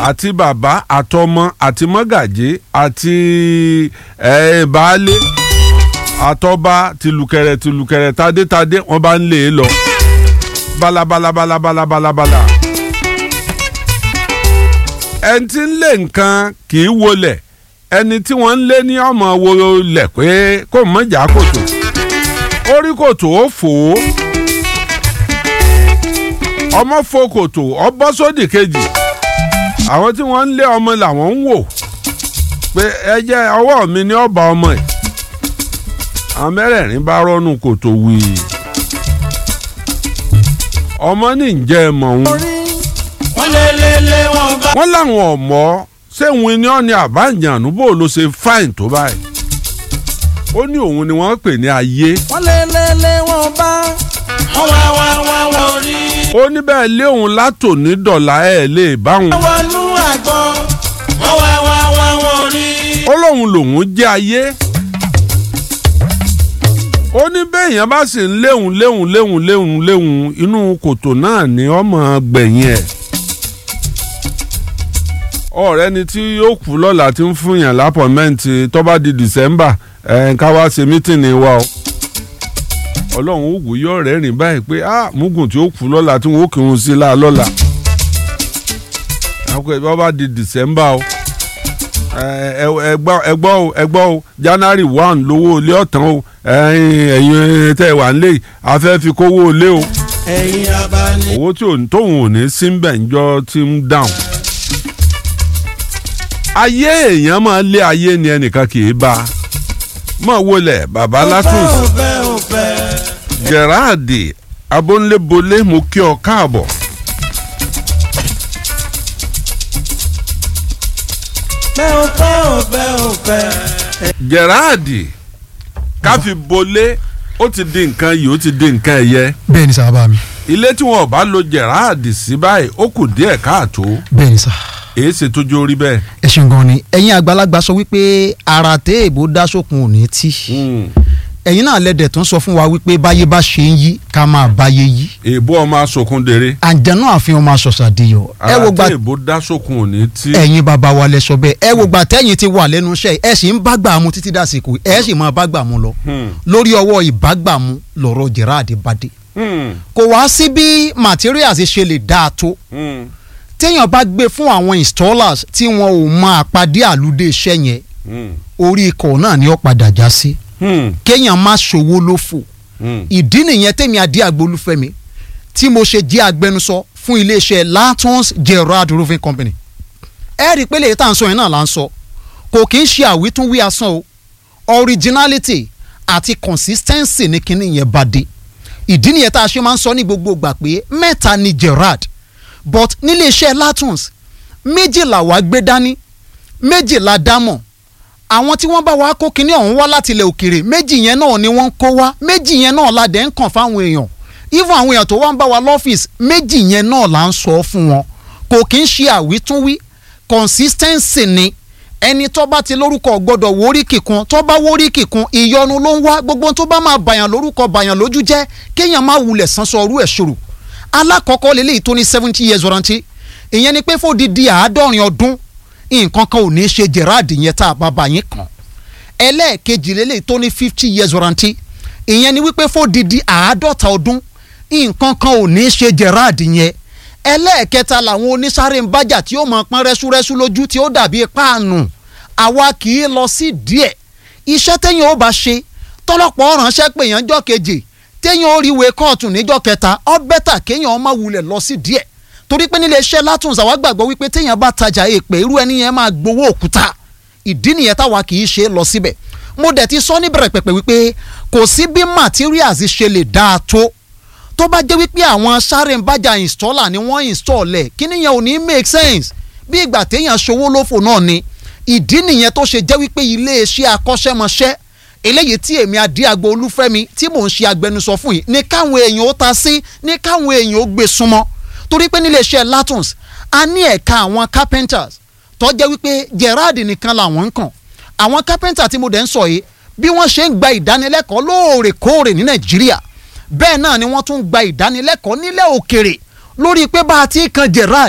àti bàbá àtọmọ àti mọ́gàjí àti ẹ̀ baálé àtọba tìlùkẹrẹ tìlùkẹrẹ tadétadé wọ́n bá ń lé e lọ balabalabalabalabala ẹni tí ń lé nǹkan kì í wọlẹ̀ ẹni tí wọ́n ń lé ní ọmọ wọlẹ̀ pé kò mọ̀jà kòtò orí kòtò ó fò ó ọmọ fò kòtò ọbọ sódì kejì àwọn tí wọ́n ń lé ọmọ làwọn ń wò pé ẹ jẹ́ ọwọ́ mi ní ọba ọmọ ẹ̀ àwọn mẹ́rẹ̀ẹ̀rin bá rọ́nù kòtò wíì ọmọ ní ǹjẹ́ ẹ mọ̀ wọn. wọ́n lé lé lé wọn bá. wọ́n láwọn ọ̀mọ́ sẹ́wọ̀n ni ọ́ ni àbájánu bó ló ṣe fáìn tó báyìí. ó ní òun ni wọ́n pè ní ayé. wọ́n lé lé lé wọn bá. wọ́n wá wá wá wọ́n rí. ó ní bẹ́ẹ̀ lé òun látòní dọ̀là ẹ̀ lè báwọn. wọ́n wọnú àgbọn. wọ́n wá wá wá wọ́n rí. ó lóun lòun jẹ́ ayé. ó ní bẹ́ẹ̀yàn bá sì ń léhùn léhùn léhùn léhùn léhùn inú kòtò náà ni ọmọ gbẹ̀yìn ẹ̀. ọ̀rẹ́ ni tí yóò kú lọ́la tí ń fún yàn lápọ̀mẹ́ǹtì tó bá di December ẹ̀ ká wá ṣe mítìnì wa o. ọlọ́run ògùn yóò rẹ́rìn báyìí pé ah mugun tí ó kú lọ́la tí wọ́n ó kírun sí la lọ́la. àpò ìbá bá di December o ẹgbọ́ ẹgbọ́ o ẹgbọ́ o January one lówó ilé ọ̀tán o ẹ̀yin tẹ́ ẹ wà ń lé a fẹ́ fi kówó ilé o ẹ̀yin abani. owó tí òun tóun ò ní sí bẹ̀ ńjọ́ tí ń dáhùn. ayé èèyàn máa lé ayé ni ẹnìkan kì í bá mọ̀ wọlé bàbá látùs òfẹ́ òfẹ́. Gerard abónlébólé mo kí ọ káàbọ̀. bẹ́ òfẹ́ òfẹ́ òfẹ́. Gerard káfi bolé ó ti di nǹkan yìí ó ti di nǹkan ẹ̀yẹ bẹ́ẹ̀ ni sábà mi ilé tí wọn ò bá lo Gerard sí báyìí ó kù díẹ̀ káàtó bẹ́ẹ̀ ni sá èé ṣe tójú orí bẹ́ẹ̀. ẹ ṣeun gan ni ẹ̀yin àgbàlagbà sọ wípé ara tẹ èbó dá sókun ò ní tí ẹ̀yin náà lẹ́dẹ̀ tó ń sọ fún wa wípé báyé bá ṣe ń yí ká máa báyé yí èèbó ọmọ asokun dèrè àǹjẹ̀nú àfihàn máa ṣọ̀ṣàdìyọ ẹ wo ara gba tí èèbó dá sókun ò ní tí. ẹ̀yin bàbá wa lẹ sọ bẹ́ẹ̀ ẹ wo gba tẹ́yìn ti wà lẹ́nu iṣẹ́ ẹ sì ń bá gbà mu títí dàsìkò ẹ sì máa bá gbà mu lọ Hmm. lórí ọwọ́ ìbágbàmú lọ̀rọ̀ Gerard bade Hmm. kò wá sí bí materials ṣe lè dáa tó Hmm. téèyàn bá gbé fún àwọn installers tí wọn ò mọ àpàdé àlùdé iṣẹ́ yẹn Hmm. orí ikọ̀ náà ni ó padà já sí Hmm. kéèyàn má ṣòwò lófò Hmm. ìdí nìyẹn tèmi adé agbolúfẹ́mi tí mo ṣe jẹ́ agbẹnusọ fún iléeṣẹ́ Latons Gerard Roofing Company ẹ rí i pé lèyí tá à ń sọ yẹn náà là ń sọ kò kì í ṣe àwítúnwí asán o originality àti consistency ní kinní yẹn bá dé ìdí nìyẹn tá a ṣe máa ń sọ ní gbogbo ìgbà pé mẹ́ta ni Gerard but nílé iṣẹ́ Latons méjìlá wàá gbé dání méjìlá dámọ̀ àwọn tí wọ́n bá wa kó kinní ọ̀hún wá láti ilẹ̀ òkèrè méjì yẹn náà ni wọ́n ń kó wá méjì yẹn náà la dẹ̀ ń kàn fáwọn èèyàn even àwọn èèyàn tó wá ń bá wa lọ́fíìsì méjì yẹn náà là ń sọ fún wọn kò kí ń ṣe àwítúnwí consistency ni ẹni tó bá ti lórúkọ gbọ́dọ̀ wórí kíkun tó bá wórí kíkun ìyọnu ló ń wá gbogbo tó bá máa bàyàn lórúkọ bàyàn lójú jẹ́ kéèyàn má wulẹ̀ sánsọ ọrú ẹ̀ ṣòro alákọ̀ọ́kọ́ lélẹ́yìí tó ní seventy years warranty ìyẹn ni pé fòdìdí àádọ́rin ọdún nǹkan kan ò ní í ṣe Gerard yẹn tá a bá bá yín kàn ẹlẹ́ẹ̀kejì lélẹ́yìí tó ní fifty years warranty ìyẹn ni wípé fòdìdí àádọ́ta ọdún nǹkan kan ò ní í ṣe Gerard yẹn ẹlẹ́ẹ̀kẹta làwọn onísáré ń bájà tí ó máa pọ́n rẹ́súrẹ́sú lójú tí ó dàbí páànù àwa kì í lọ sí díẹ̀ iṣẹ́ téèyàn ó bá ṣe tọ́lọ́pọ̀ ránṣẹ́ pé èèyàn jọ́ keje téèyàn ó rí ìwé kóòtù níjọ́ kẹta ó bẹ́tà kéèyàn má wulẹ̀ lọ sí díẹ̀ torí pé nílé iṣẹ́ Latons àwa gbàgbọ́ wípé téèyàn bá tajà èèpẹ̀ irú ẹni yẹn máa gbowó òkúta ìdí nìyẹn táwa kì í ṣe lọ síbẹ̀ mo dẹ̀ ti sọ níbẹ̀rẹ̀ pẹ̀pẹ̀ wípé kò sí bí materials ṣe lè dáa tó tó bá jẹ́ wípé àwọn sáré ń bájà installer ni wọ́n install ẹ̀ kí nìyẹn ò ní make sense bí ìgbà téèyàn ṣòwò lófò náà ni ìdí nìyẹn tó ṣe jẹ́ wípé iléeṣẹ́ akọ́ṣẹ́mọṣẹ́ eléyìí tí èmi adíagbo olúfẹ́mi tí mò ń ṣe agbẹnusọ fún yìí ní káwọn èèyàn ó ta sí ní káwọn èèyàn ó gbé súnmọ́ torí pé níléeṣẹ́ Latons a ní ẹ̀ka àwọn carpenters tó jẹ́ wípé Gerard nìkan làwọn ń kàn àwọn carpenter tí mo dẹ̀ ń sọ yìí bí wọ́n ṣe ń gba ìdánilẹ́kọ̀ọ́ lóòrèkóòrè ní Nàìjíríà bẹ́ẹ̀ náà ni wọ́n tún gba ìdánilẹ́kọ̀ọ́ nílẹ̀ òkèrè lórí pé bá a ti kan Gerard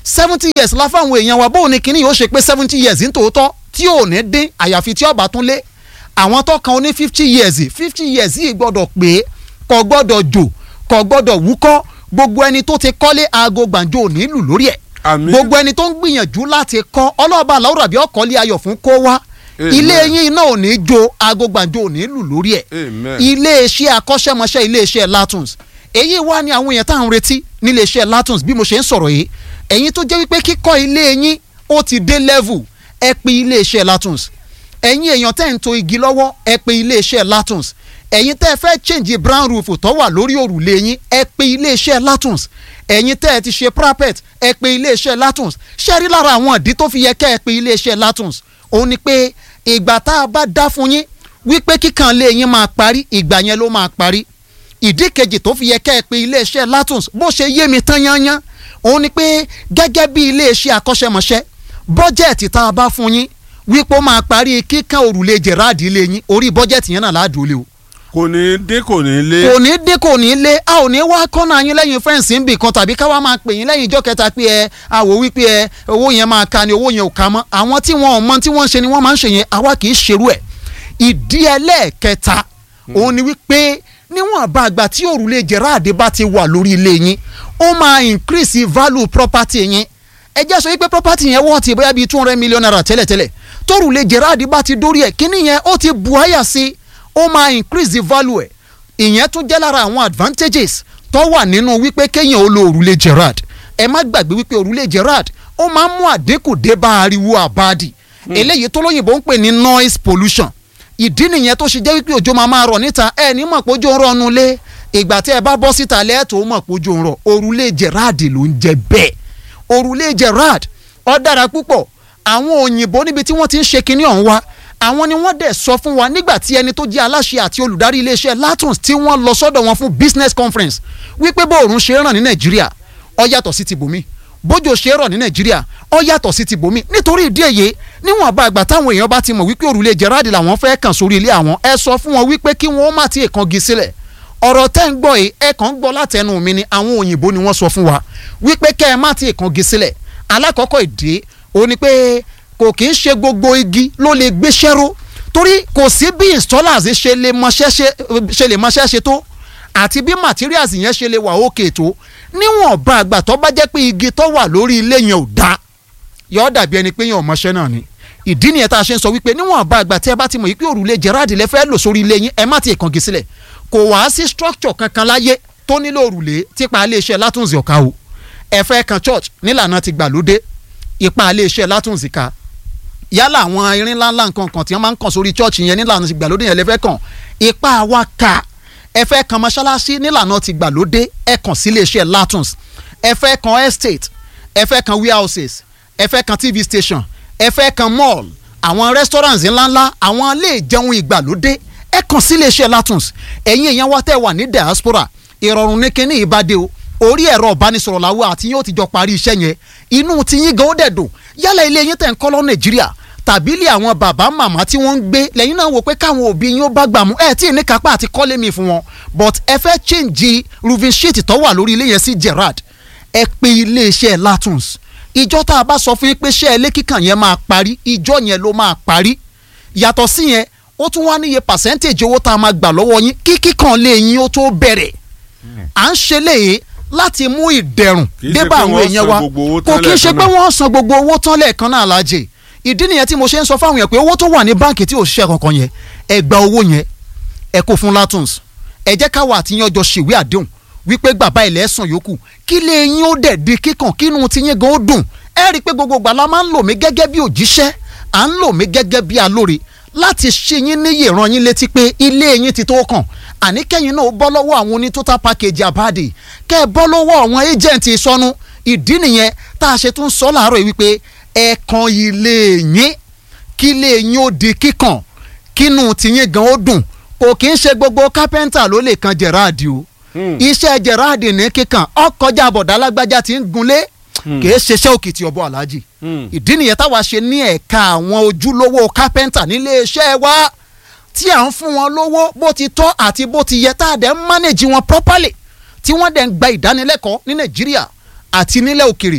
seventy years la fáwọn èèyàn wa bóun ni kinní yóò ṣe pé seventy years ní tòótọ́ tí ò ní dín àyàfi tí ọba tún lé àwọn tó kan ní fifty years fifty years yìí gbọ́dọ̀ pé kò gbọ́dọ̀ jò kò gbọ́dọ̀ wúkọ́ gbogbo ẹni tó ti kọ́lé aago gbàǹjo ò ní lù lórí ẹ̀ Àmín. gbogbo ẹni tó ń gbìyànjú láti kọ́ ọlọ́ọ̀bá làwùrọ̀ àbí ọkọ̀lé ayọ̀ fún kó wá Amen. ilé yín náà ò ní jó aago gbàǹjo ò ní lù lórí ẹ̀ Amen. iléeṣẹ́ akọ́ṣẹ́mọṣẹ́ iléeṣẹ́ Latons èyí wá ní àwọn èèyàn tá à ń retí níléeṣẹ́ Latons bí mo ṣe ń sọ̀rọ̀ yìí ẹ̀yin tó jẹ́ wípé kíkọ́ ilé yín ó ti dé level ẹ pe iléeṣẹ́ Latons ẹ̀yin èèyàn tẹ́ ń to igi lọ́wọ́ ẹ pe iléeṣẹ́ Latons ẹ̀yin tẹ́ ẹ fẹ́ change brown roof tó wà lórí òrùlé yín ẹ pe iléeṣẹ́ Latons ẹ̀yin tẹ́ ẹ ti ṣe parapet ẹ pe iléeṣẹ́ Latons ṣé rí lára àwọn ìdí tó fi yẹ kẹ́ ẹ pe iléeṣẹ́ Latons òun ni pé ìgbà tá a bá dá fún yín wípé kíkan lé yín máa parí ìgbà yẹn ló máa parí ìdí kejì tó fi yẹ kẹ́ ẹ pé iléeṣẹ́ Latons bó ṣe yé mi tán yányán òun ni pé gẹ́gẹ́ bí iléeṣẹ́ akọ́ṣẹ́mọṣẹ́ bọ́jẹ̀tì tá a bá fún yín wípé ó máa parí kíkan òrùlé Gerard ilé yín orí bọ́jẹ̀tì yẹn náà láàdúró lé o kò ní dín kò ní lé. kò ní dín kò ní lé a ò ní wá kọ́nà yín lẹ́yìn fẹ́ǹsì ń bì kan tàbí ká wá máa pè yín lẹ́yìn ìjọ kẹta pé ẹ àwò wípé ẹ owó yẹn máa ka ni owó yẹn ò ka mọ́ àwọn tí wọn ò mọ tí wọ́n ń ṣe ni wọ́n máa ń ṣe yẹn àwa kì í ṣerú ẹ̀ ìdí ẹlẹ́ẹ̀kẹta òun ni wípé níwọ̀n bá àgbà tí òrùlé Gerard bá ti wà lórí ilé yín ó máa increase value property yín ẹ jẹ́ sọ wípé property yẹn wọ́n ti bóyá bíi two hundred million naira tẹ́lẹ̀tẹ́lẹ̀ tórùlé Gerard bá ti dórí ẹ̀ kíní yẹn ó ti bu àyà sí ó máa increase the value ẹ̀ ìyẹn tún jẹ́ lára àwọn advantages tó wà nínú wípé kéèyàn ó lo òrùlé Gerard ẹ má gbàgbé wípé òrùlé Gerard ó máa ń mú àdínkù dé bá ariwo àbáàdì eléyìí tó lóyìnbó ń pè ní noise pollution ìdí nìyẹn tó ṣe jẹ́ wípé òjò máa máa rọ̀ níta ẹ ní mọ̀ pé òjò ń rọ̀nu lé ìgbà tí ẹ bá bọ́ síta lẹ́ẹ̀tọ́ mọ̀ pé òjò ń rọ̀ òrùlé Gerard ló ń jẹ bẹ́ẹ̀ òrùlé Gerard ó dára púpọ̀ àwọn òyìnbó níbi tí wọ́n ti ń ṣe kinní ọ̀hún wa àwọn ni wọ́n dẹ̀ sọ fún wa nígbà tí ẹni tó jẹ́ aláṣẹ àti olùdarí iléeṣẹ́ Latons tí wọ́n lọ sọ́dọ̀ wọn fún business conference wípé bóòrùn ṣe ràn ní Nàìjíríà ó yàtọ̀ sí ti bòmí bójò ṣe rọ̀ ní Nàìjíríà ó yàtọ̀ sí ti bòmí nítorí ìdí èyí níwọ̀n bá àgbà táwọn èèyàn bá ti mọ̀ wípé òrùlé Gerard làwọn fẹ́ kàn sórí ilé àwọn ẹ sọ fún wọn wípé kí wọ́n má ti èkángi sílẹ̀ ọ̀rọ̀ tẹ́ ń gbọ́ yìí ẹ kàn ń gbọ́ látẹnu mi ni àwọn òyìnbó ni wọ́n sọ fún wa wípé kẹ́ ẹ má ti èkángi sílẹ̀ alákọ̀ọ́kọ́ ìdí òun ni pé kò kì í ṣe gbogbo igi ló lè gbéṣẹ́ ró torí kò sí bí installers ṣe lè mọṣẹ́ ṣe lè mọṣẹ́ ṣe tó àti bí materials yẹn ṣe lè wà òkè tó níwọ̀n bá àgbà tó bá jẹ́ pé igi tó wà lórí ilé yẹn ò dá yọ dàbí ẹni pé yẹn ò mọṣẹ́ náà ni ìdí nìyẹn tá a ṣe ń sọ wípé níwọ̀n bá àgbà tí ẹ bá ti mọ̀ yìí pé òrùlé Gerard lẹ fẹ́ lò sórí ilé yín ẹ má ti kàngi sílẹ̀ kò wá sí structure kankan láyé tó nílò òrùlé típa iléeṣẹ́ Latons ọ̀ka o ẹ fẹ́ kan church nílànà ti gbàlódé ipa iléeṣẹ́ Latons ká yálà àwọn irin ńláńlá nǹkan kan tí wọ́n máa ń kàn sórí church yẹn nílànà ti gbàlódé yẹn lẹ́fẹ́ kàn ipa wa ká ẹ fẹ́ kan mọ́ṣáláṣí nílànà ti gbàlódé ẹ kàn sí iléeṣẹ́ Latons ẹ fẹ́ kan estate ẹ fẹ́ kan warehouses ẹ fẹ́ kan tv station ẹ fẹ́ kan mall àwọn restaurants ńláńlá àwọn ilé ìjẹun ìgbàlódé ẹ kàn sí iléeṣẹ́ Latons ẹ̀yin èèyàn wa tẹ́ wà ní diaspora ìrọ̀rùn ní kíní ìbàdí o orí ẹ̀rọ ìbánisọ̀rọ̀ làwọn àti yín ó ti jọ parí iṣẹ́ yẹn inú ti yín gan ó dẹ̀ dùn yálà ilé yín tẹ̀ ń kọ́ lọ Nàìjíríà tàbí ilé àwọn bàbá màmá tí wọ́n ń gbé lẹ́yìn náà wò pé káwọn òbí yín ó bá gbà mú ẹ̀ tí ì ní kápá àti kọ́lé mi fún wọn but ẹ fẹ́ change roofing sheet tó wà lórí ilé yẹn sí Gerard ẹ pe iléeṣẹ́ Latons ìjọ tá a bá sọ fún yín pé ṣé ilé kíkàn yẹn máa parí ìjọ yẹn ló máa parí yàtọ̀ sí yẹn ó tún wá níye percentage owó tá a máa gbà lọ́wọ́ yín kí kíkàn lé yín ó tó bẹ̀rẹ̀ à ń ṣe léyìí láti mú ìdẹ̀rùn Kì í ṣe débà pé àwọn wọ́n èèyàn san wa gbogbo owó kò tán kí n ṣe lẹ́ẹ̀kan pé náà. wọ́n san gbogbo owó tán lẹ́ẹ̀kan náà lájẹ ìdí nìyẹn tí mo ṣe ń sọ fáwọn èèyàn pé owó tó wà ní báǹkì tí ò ṣiṣẹ́ kankan yẹn ẹ gba owó yẹn ẹ kó fún Latons ẹ jẹ́ káwa àtìyàn jọ ṣèwé àdéhùn wípé bàbá ilẹ̀ ẹ̀sán yòókù kí lè yín ó dẹ̀ di kíkàn kínú tiyín gan ó dùn ẹ rí i pé gbogbo ìgbà la máa ń lò mí gẹ́gẹ́ bí òjíṣẹ́ à ń lò mí gẹ́gẹ́ bí alóore láti ṣe yín níyè ràn yín létí pé ilé yín ti tó kàn àní kẹ́yìn náà ó bọ́ lọ́wọ́ àwọn oní total package àbáàdì kẹ́ ẹ bọ́ lọ́wọ́ àwọn agent ìsọnù ìdí nìyẹn tá a ṣe tún sọ láàárọ̀ yìí wípé ẹ kan ilé yín kí ilé yín ó di kíkàn kínú tiyín gan ó dùn kò kí ń ṣe gbogbo kápẹ́ńtà ló lè kan Gerard o iṣẹ́ Gerard ní kíkàn ọkọjá àbọ̀dá alágbájá ti ń gunlé kì í ṣeṣẹ́ òkìtì ọbọ̀ aláàjì ìdí nìyẹn táwa ṣe ní ẹ̀ka àwọn ojúlówó kápẹ́ńtà nílé iṣẹ́ wa tí à ń fún wọn lówó bó ti tọ́ àti bó ti yẹ tá a dẹ̀ ń manage wọn properly tí wọ́n dẹ̀ ń gba ìdánilẹ́kọ̀ọ́ ní Nàìjíríà àti nílẹ̀ òkèrè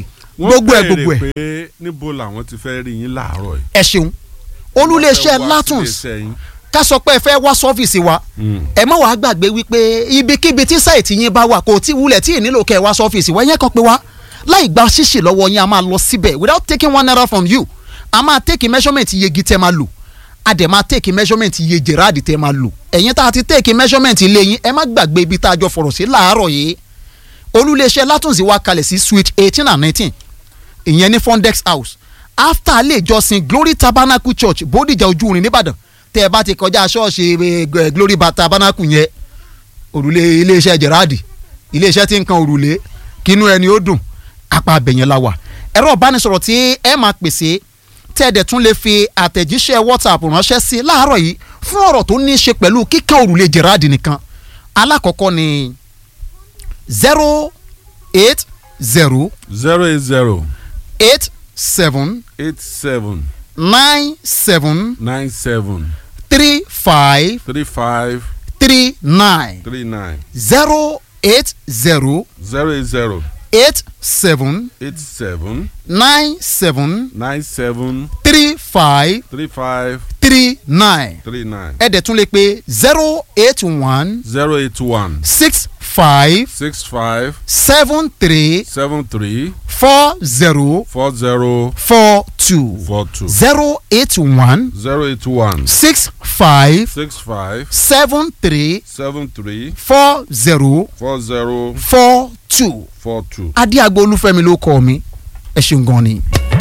gbogbo ẹ̀ wọ́n gbogbo ẹ̀ béèrè pé níbo làwọn ti fẹ́ rí yín láàárọ̀ yìí. ẹ ṣeun olúléeṣẹ́ Wọ́n fẹ́ wá latons síléeṣẹ́ yín. ká sọ pé ẹ fẹ́ wá sọ́fíìsì wa Mm. ẹ má wàá gbàgbé wípé ibikíbi tí sáìtì yín bá wà kò tí wulẹ̀ tí ì nílò kẹ́ ẹ wá sọ́fíìsì wa yẹn kan pé wá láì gba ṣíṣì lọ́wọ́ yín a máa lọ síbẹ̀ without taking one naira from you a máa take measurement iye igi tẹ́ máa lò a dẹ̀ máa take measurement iye gerard tẹ́ máa lò ẹ̀yin tá a ti take measurement ilé yín ẹ má gbàgbé ibi tá a jọ fọ̀rọ̀ sí láàárọ̀ yìí olúléeṣẹ́ látúnṣe wa kalẹ̀ sí suite eighteen and nineteen ìyẹn ní fondex house after ilé ìjọsìn glory tabernacle church bódìjà ojú irin nìbàdàn tẹ́ ẹ bá ti kọjá ṣọ́ọ̀ṣì eh, glory Ba- tabernacle yẹn òrùlé iléeṣẹ́ gerard iléeṣẹ́ tí ń kan òrùlé kínú ẹni ó dùn apá abẹ̀yẹn la wà ẹ̀rọ ìbánisọ̀rọ̀ tí ẹ máa pèsè tẹ́ ẹ dẹ̀ tún lè fi àtẹ̀jíṣẹ́ whatsapp ránṣẹ́ sí láàárọ̀ yìí fún ọ̀rọ̀ tó ní í ṣe pẹ̀lú kíkan òrùlé gerard nìkan alákọ̀ọ́kọ́ ni zero eight zero zero eight zero eight seven eight seven nine seven nine seven three five three five three nine three nine zero eight zero zero eight zero eight seven eight seven nine seven nine seven three five three five three nine three nine ẹ dẹ̀ tún lè pe zero eight one zero eight one six five six five seven three seven three four zero four zero four two four two zero eight one zero eight one six five six five seven three seven three four zero four zero four two four two. adéagbo olúfẹ́mi ló kọ́ mi ẹ ṣeun gan ni.